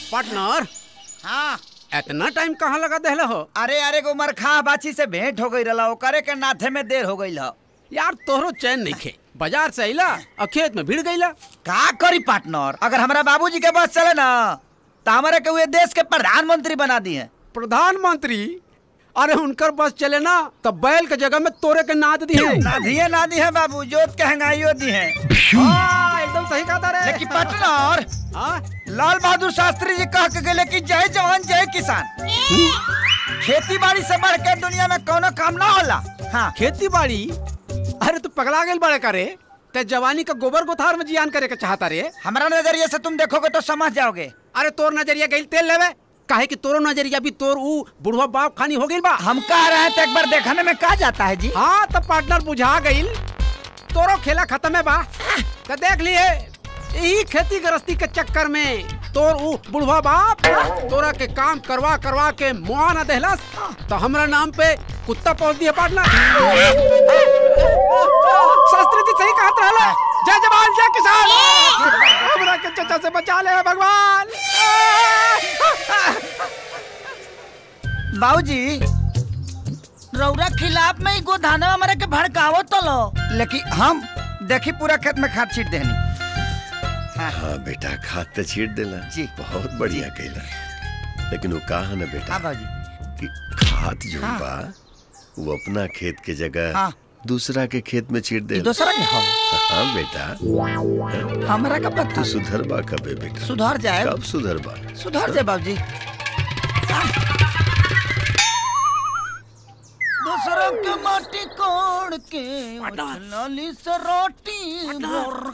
Partner हाँ इतना time कहाँ लगा देहले हो अरे अरे गो मरखा बाची से भेंट हो गई रहा ओकरे के नाथे में देर हो गई ह यार तोहरो चैन नहीं खे बाजार से अइला और खेत में भीड़ गईला का करी पार्टनर अगर हमारा बाबूजी के बस चले ना तो हमारे के हुए देश के प्रधानमंत्री बना दिए प्रधानमंत्री अरे उनकर बस चले ना तब बैल के जगह में तोरे के नाद दी है ना दिए ना दी है बाबू जोत के हंगाइयो दी है हाँ, एकदम सही कहा था रे लेकिन पार्टनर हाँ? लाल बहादुर शास्त्री जी कह के गए कि जय जवान जय किसान खेती बाड़ी से बढ़ के दुनिया में कोनो काम ना होला हाँ खेती बाड़ी अरे तू पगला गेल बड़े करे ते जवानी का गोबर गोथार में जियान करे के चाहता रे हमारा नजरिए से तुम देखोगे तो समझ जाओगे अरे तोर नजरिया गईल तेल लेवे काहे कि तोरो नजरिया भी तोर ऊ बुढ़वा बाप खानी हो गईल बा हम कह रहे हैं तो एक बार देखने में कहा जाता है जी हाँ तब पार्टनर बुझा गईल तोरो खेला खत्म है बा तो देख लिए यही खेती गृहस्थी के चक्कर में तोर ऊ बुढ़वा बाप तोरा के काम करवा करवा के मुआ न देहलस तो हमरा नाम पे कुत्ता पहुंच दिया पार्टनर शास्त्री जी सही कहत रहला जय जवान जय किसान हमरा के चचा से बचा ले भगवान बाबूजी रौरा खिलाफ में ही गोधाना हमारे के भड़कावो तो लो लेकिन हम देखी पूरा खेत में खाद छीट देनी हाँ बेटा खाद तो छीट देला जी। बहुत बढ़िया कैला लेकिन वो कहा ना बेटा हाँ बाबूजी कि खाद जो हाँ। बा वो अपना खेत के जगह हाँ। दूसरा के खेत में छीट दे दूसरा के हो हाँ बेटा हमरा का पता तू सुधर बा कबे बेटा सुधर जाए कब सुधर बा सुधर जाए बाबूजी दूसरों के माटी कोड़ के लाली से रोटी भर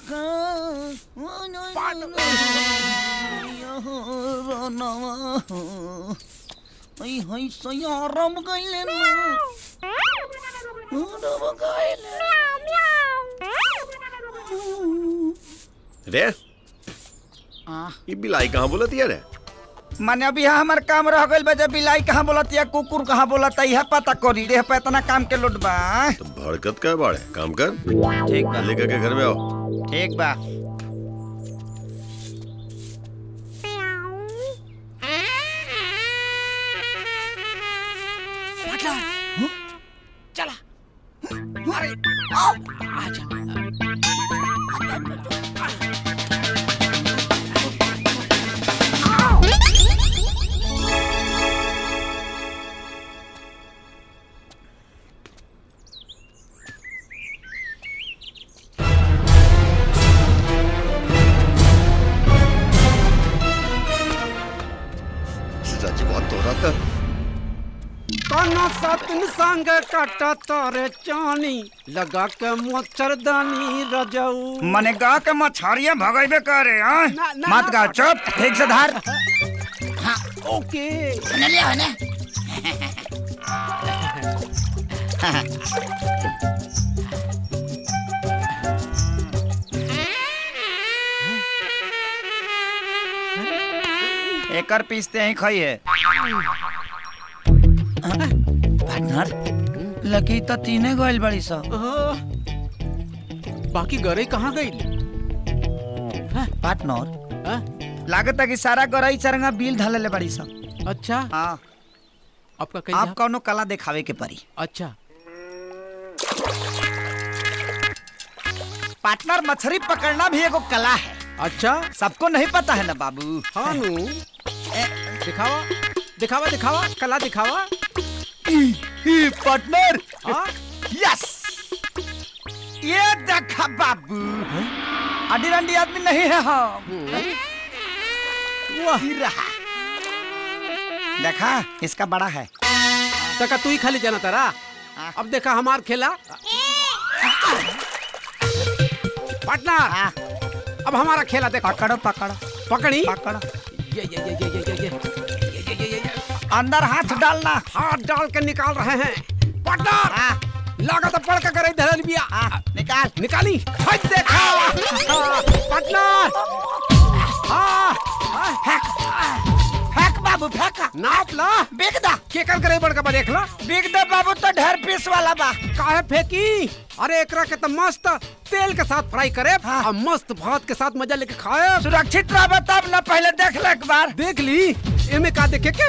के हई सयारम गइले ना रम गइले रे आ ये बिलाई कहाँ बोलत यार रे माने अभी यहाँ हमार काम रह गइल बा जब बिलाई कहाँ बोलत या कुकुर कहाँ बोलत यह पता करी रे पे इतना काम के लोट बा तो भड़कत का बाड़े काम कर ठीक बा लेकर के घर में आओ ठीक बा चला अरे आजा रजवा तोरा का काना सतन संग काटा तारे चानी लगा के मच्छरदानी रजऊ मने गा के मछरिया भगैबे करे हाँ ना, ना, मत ना, गा चुप ठीक से धार ओके एकर पीसते ही खाई है पार्टनर लकी तो तीने गइल बड़ी सा आह, बाकी गरे कहाँ गई पार्टनर लागत है कि सारा गरई चरंगा बिल धले बड़ी सा अच्छा हाँ आपका कहीं आप कौनो कला दिखावे के परी अच्छा पार्टनर मछली पकड़ना भी एगो कला है अच्छा सबको नहीं पता है ना बाबू हाँ नु दिखावा दिखावा दिखावा कला दिखावा पार्टनर हाँ यस ये देखा बाबू अडी रंडी आदमी नहीं है हम वाह ही रहा देखा इसका बड़ा है तका तू ही खाली जाना तारा अब देखा हमार खेला पार्टनर हाँ, अब हमारा खेला देखो पकड़ो पकड़ो पकड़ी पकड़ो ये ये ये ये ये ये ये ये ये ये ये अंदर हाथ डालना हाथ डाल के निकाल रहे हैं पार्टनर हाँ, लागत पड़ के करे धरल बिया हाँ, निकाल निकाली हट देखा हाँ, पार्टनर हाँ हाँ, फेंक फेंक बाबू फेंक नाप ला बेच दा केकर करे बड़का बा देख ला बिग दे बाबू तो ढेर पीस वाला बा काहे फेंकी अरे एकरा के तो मस्त तेल के साथ फ्राई करे हाँ। और मस्त भात के साथ मजा लेके खाए सुरक्षित रह तब ना पहले देख ले एक बार देख ली एमे का देखे के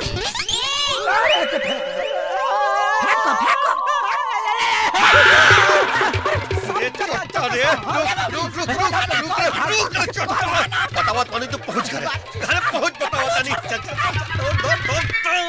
अरे चट्टा रे रुक रुक रुक रुक रुक रुक रुक रुक चट्टा बतावा तोनी तो पहुंच गए घर पहुंच